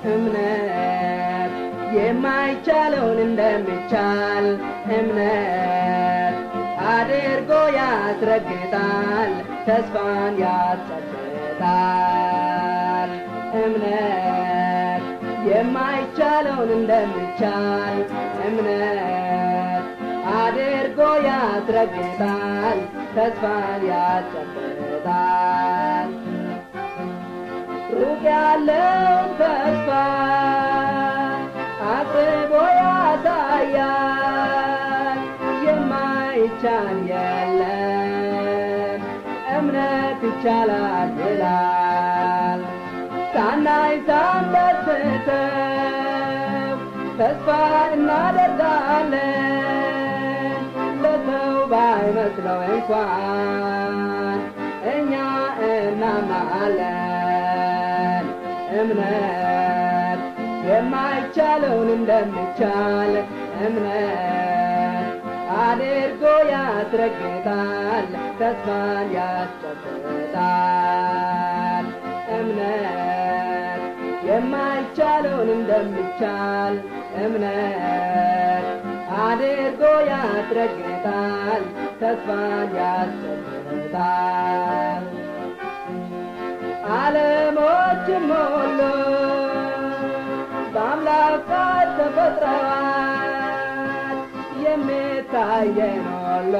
እምነት የማይቻለውን እንደሚቻል እምነት አድርጎ ያስረግጣል፣ ተስፋን ያስጨብጣል። እምነት የማይቻለውን እንደሚቻል እምነት አድርጎ ያስረግጣል፣ ተስፋን ያስጨብጣል። ሩቅ ያለውን ተስፋ አቅርቦ ያሳያል። የማይቻል የለም እምነት ይቻላል ይላል። ሳናይ ሳንደስተው ተስፋ እናደርጋለን ለሰው ባይመስለው እንኳን እኛ እናምናለን። እምነት የማይቻለውን እንደሚቻል እምነት አድርጎ ያስረግጣል፣ ተስፋን ያስጨብጣል። እምነት የማይቻለውን እንደሚቻል እምነት አድርጎ ያስረግጣል፣ ተስፋን ያስጨብጣል። ዓለሞችም ሁሉ በአምላክ ቃል ተፈጥረዋል። የሚታየን ሁሉ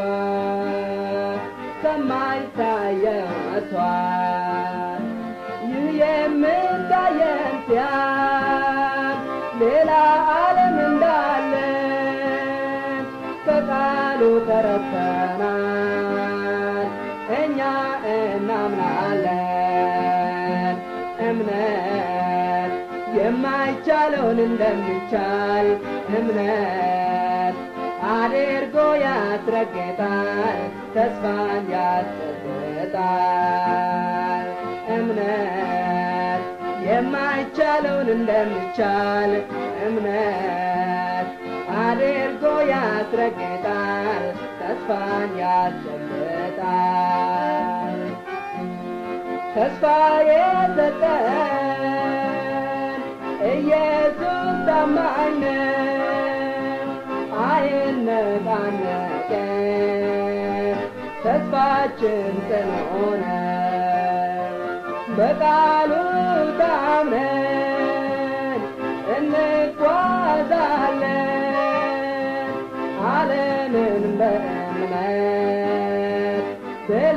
ከማይታየው መጥቷል። ይህ የሚታየን ሲያል ሌላ ዓለም እንዳለን በቃሉ ተረድተናል። እኛ እናምናለን። እምነት የማይቻለውን እንደሚቻል እምነት አድርጎ ያስረግጣል፣ ተስፋን ያስጨብጣል። እምነት የማይቻለውን እንደሚቻል እምነት አድርጎ ያስረግጣል፣ ተስፋን ያስጨብጣል። ተስፋ የሰጠን ኢየሱስ ታማኝ ነው፣ አይነቃነቅም። ተስፋችን ጽኑ ነው፣ በቃሉ ታምነን እንጓዛለን። ዓለምን በእምነት ድል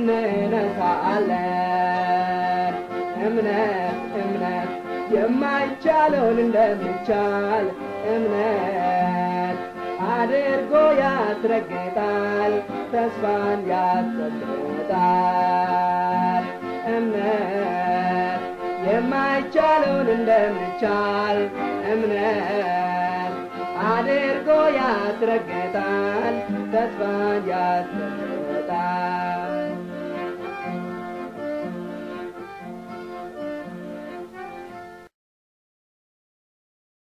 እንነሳለን። እምነት እምነት የማይቻለውን እንደሚቻል እምነት አድርጎ ያስረግጣል፣ ተስፋን ያስጨብጣል። እምነት የማይቻለውን እንደሚቻል እምነት አድርጎ ያስረግጣል፣ ተስፋን ያስጨብጣል።